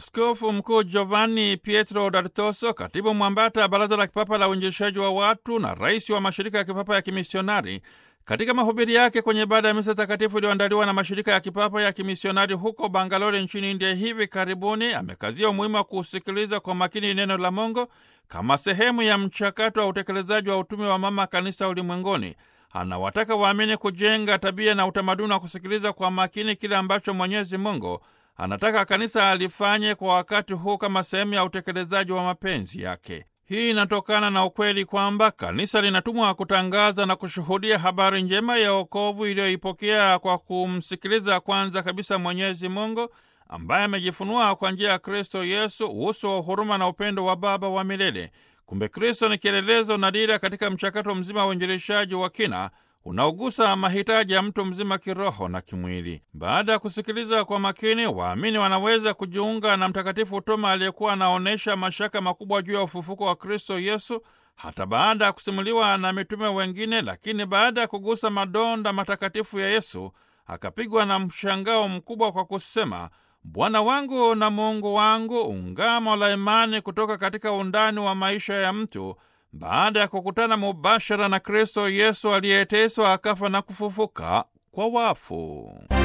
Askofu Mkuu Giovanni Pietro D'Artoso, katibu mwambata Baraza la Kipapa la Uinjilishaji wa Watu na rais wa mashirika ya kipapa ya kimisionari, katika mahubiri yake kwenye ibada ya misa takatifu iliyoandaliwa na mashirika ya kipapa ya kimisionari huko Bangalore nchini India hivi karibuni, amekazia umuhimu wa kusikiliza kwa makini neno la Mungu kama sehemu ya mchakato wa utekelezaji wa utume wa mama kanisa ulimwenguni. Anawataka waamini kujenga tabia na utamaduni wa kusikiliza kwa makini kile ambacho Mwenyezi Mungu anataka kanisa alifanye kwa wakati huu kama sehemu ya utekelezaji wa mapenzi yake. Hii inatokana na ukweli kwamba kanisa linatumwa kutangaza na kushuhudia habari njema ya wokovu iliyoipokea kwa kumsikiliza kwanza kabisa Mwenyezi Mungu ambaye amejifunua kwa njia ya Kristo Yesu, uso wa huruma na upendo wa Baba wa milele. Kumbe Kristo ni kielelezo na dira katika mchakato mzima wa uinjilishaji wa kina unaogusa mahitaji ya mtu mzima kiroho na kimwili. Baada ya kusikiliza kwa makini, waamini wanaweza kujiunga na Mtakatifu Toma aliyekuwa anaonyesha mashaka makubwa juu ya ufufuko wa Kristo Yesu hata baada ya kusimuliwa na mitume wengine, lakini baada ya kugusa madonda matakatifu ya Yesu akapigwa na mshangao mkubwa kwa kusema, Bwana wangu na Mungu wangu, ungamo la imani kutoka katika undani wa maisha ya mtu baada ya kukutana mubashara na Kristo Yesu aliyeteswa akafa na kufufuka kwa wafu.